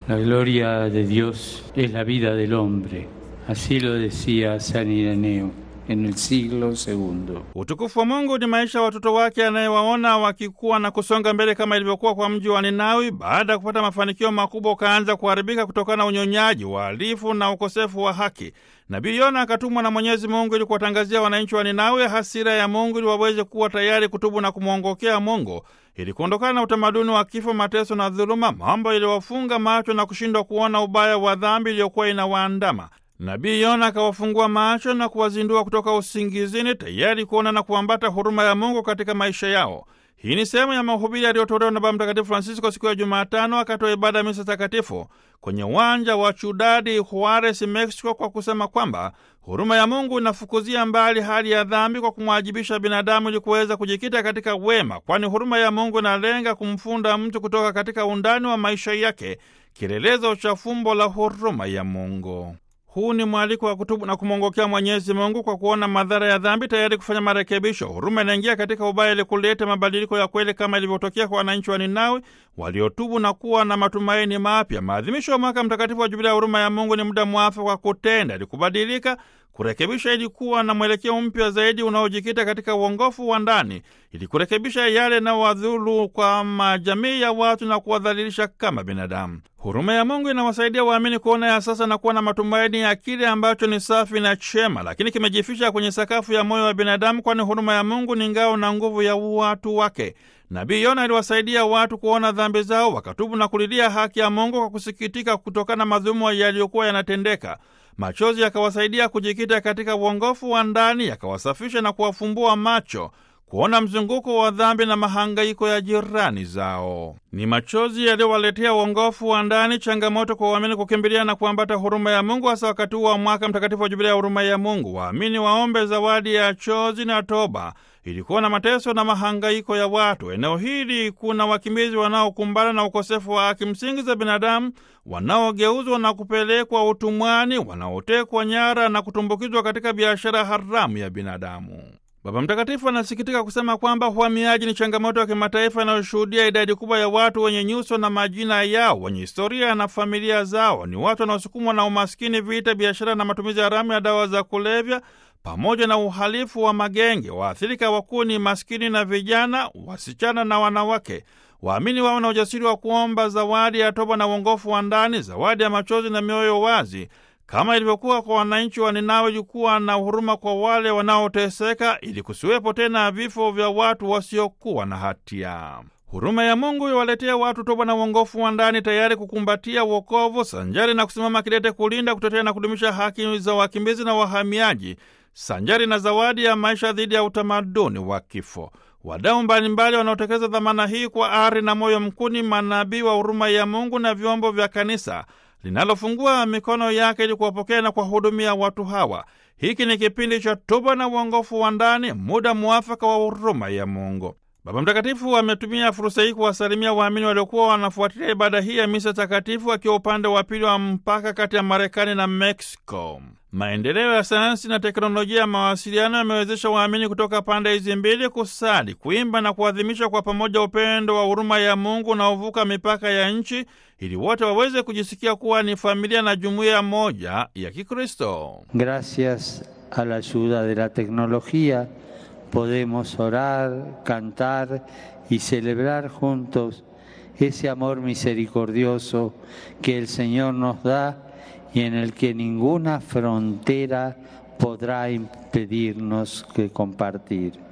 La gloria de Dios es la vida del hombre. Así lo decía San Ireneo en el siglo II. Utukufu wa Mungu ni maisha ya watoto wake anayewaona wakikuwa na kusonga mbele kama ilivyokuwa kwa mji wa Ninawi. Baada ya kupata mafanikio makubwa, ukaanza kuharibika kutokana na unyonyaji, uhalifu na ukosefu wa haki. Nabii Yona akatumwa na Mwenyezi Mungu ili kuwatangazia wananchi wa Ninawi hasira ya Mungu ili waweze kuwa tayari kutubu na kumwongokea Mungu ili kuondokana na utamaduni wa kifo, mateso na dhuluma, mambo yaliyowafunga macho na kushindwa kuona ubaya wa dhambi iliyokuwa inawaandama. Nabii Yona akawafungua macho na kuwazindua kutoka usingizini, tayari kuona na kuambata huruma ya Mungu katika maisha yao. Hii ni sehemu ya mahubiri yaliyotolewa na Baba Mtakatifu Francisco siku ya Jumatano akatoa ibada ya misa takatifu kwenye uwanja wa Ciudad Juarez, Mexico, kwa kusema kwamba huruma ya Mungu inafukuzia mbali hali ya dhambi kwa kumwajibisha binadamu ili kuweza kujikita katika wema, kwani huruma ya Mungu inalenga kumfunda mtu kutoka katika undani wa maisha yake, kielelezo cha fumbo la huruma ya Mungu. Huu ni mwaliko wa kutubu na kumwongokea Mwenyezi Mungu kwa kuona madhara ya dhambi, tayari kufanya marekebisho. Huruma inaingia katika ubaya ili kuleta mabadiliko ya kweli, kama ilivyotokea kwa wananchi wa Ninawi waliotubu na kuwa na matumaini mapya. Maadhimisho ya mwaka mtakatifu wa Jubilia ya huruma ya Mungu ni muda mwafaka wa kutenda ili kubadilika, kurekebisha, ili kuwa na mwelekeo mpya zaidi unaojikita katika uongofu wa ndani, ili kurekebisha yale yanayowadhulu kwa majamii ya watu na kuwadhalilisha kama binadamu. Huruma ya Mungu inawasaidia waamini kuona ya sasa na kuwa na matumaini ya kile ambacho ni safi na chema, lakini kimejificha kwenye sakafu ya moyo wa binadamu, kwani huruma ya Mungu ni ngao na nguvu ya watu wake. Nabii Yona aliwasaidia watu kuona dhambi zao, wakatubu na kulilia haki ya Mungu kwa kusikitika kutokana na madhulumu yaliyokuwa yanatendeka. Machozi yakawasaidia kujikita katika uongofu wa ndani, yakawasafisha na kuwafumbua macho kuona mzunguko wa dhambi na mahangaiko ya jirani zao. Ni machozi yaliyowaletea uongofu wa ndani, changamoto kwa waamini kukimbilia na kuambata huruma ya Mungu, hasa wakati huu wa mwaka mtakatifu wa Jubilia ya huruma ya Mungu. Waamini waombe zawadi ya chozi na toba ili kuona mateso na mahangaiko ya watu. Eneo hili kuna wakimbizi wanaokumbana na ukosefu wa haki msingi za binadamu, wanaogeuzwa na kupelekwa utumwani, wanaotekwa nyara na kutumbukizwa katika biashara haramu ya binadamu. Baba Mtakatifu anasikitika kusema kwamba uhamiaji ni changamoto ya kimataifa inayoshuhudia idadi kubwa ya watu wenye nyuso na majina yao, wenye historia na familia zao. Ni watu wanaosukumwa na umaskini, vita, biashara na matumizi haramu ya dawa za kulevya pamoja na uhalifu wa magenge. Waathirika wakuu ni maskini na vijana, wasichana na wanawake. Waamini wao na ujasiri wa kuomba zawadi ya toba na uongofu wa ndani, zawadi ya machozi na mioyo wazi kama ilivyokuwa kwa wananchi wa Ninawi, ilikuwa na huruma kwa wale wanaoteseka, ili kusiwepo tena vifo vya watu wasiokuwa na hatia. Huruma ya Mungu iwaletea watu toba na uongofu wa ndani, tayari kukumbatia wokovu, sanjari na kusimama kidete kulinda, kutetea na kudumisha haki za wakimbizi na wahamiaji, sanjari na zawadi ya maisha dhidi ya utamaduni wa kifo. Wadau mbalimbali wanaotekeleza dhamana hii kwa ari na moyo mkuu ni manabii wa huruma ya Mungu na vyombo vya kanisa linalofungua mikono yake ili kuwapokea na kuwahudumia watu hawa. Hiki ni kipindi cha toba na uongofu wa ndani, muda mwafaka wa huruma ya Mungu. Baba Mtakatifu ametumia fursa hii kuwasalimia waamini waliokuwa wanafuatilia ibada hii ya misa takatifu akiwa upande wa pili wa mpaka kati ya Marekani na Mexico. Maendeleo ya sayansi na teknolojia ya mawasiliano yamewezesha waamini kutoka pande hizi mbili kusali, kuimba na kuadhimisha kwa pamoja upendo wa huruma ya Mungu unaovuka mipaka ya nchi, ili wote waweze kujisikia kuwa ni familia na jumuiya moja ya Kikristo. Gracias a la ayuda de la tecnología podemos orar, cantar y celebrar juntos ese amor misericordioso que el Señor nos da y en el que ninguna frontera podrá impedirnos que compartir.